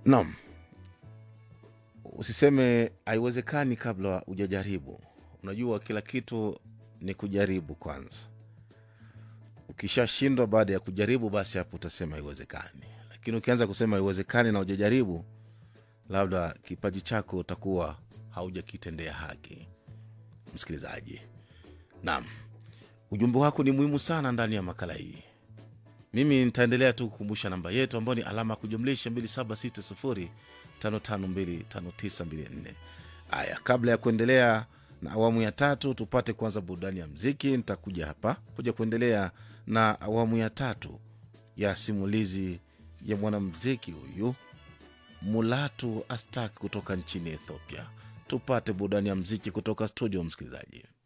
Naam, usiseme haiwezekani kabla hujajaribu. Unajua, kila kitu ni kujaribu kwanza. Ukishashindwa baada ya kujaribu, basi hapo utasema haiwezekani. Lakini ukianza kusema haiwezekani na hujajaribu, labda kipaji chako utakuwa haujakitendea haki. Msikilizaji, naam, ujumbe wako ni muhimu sana ndani ya makala hii. Mimi nitaendelea tu kukumbusha namba yetu ambayo ni alama ya kujumlisha 2760552594. Haya, kabla ya kuendelea na awamu ya tatu, tupate kwanza burudani ya mziki. Nitakuja hapa kuja kuendelea na awamu ya tatu ya simulizi ya mwanamziki huyu Mulatu Astak kutoka nchini Ethiopia. Tupate burudani ya mziki kutoka studio, msikilizaji.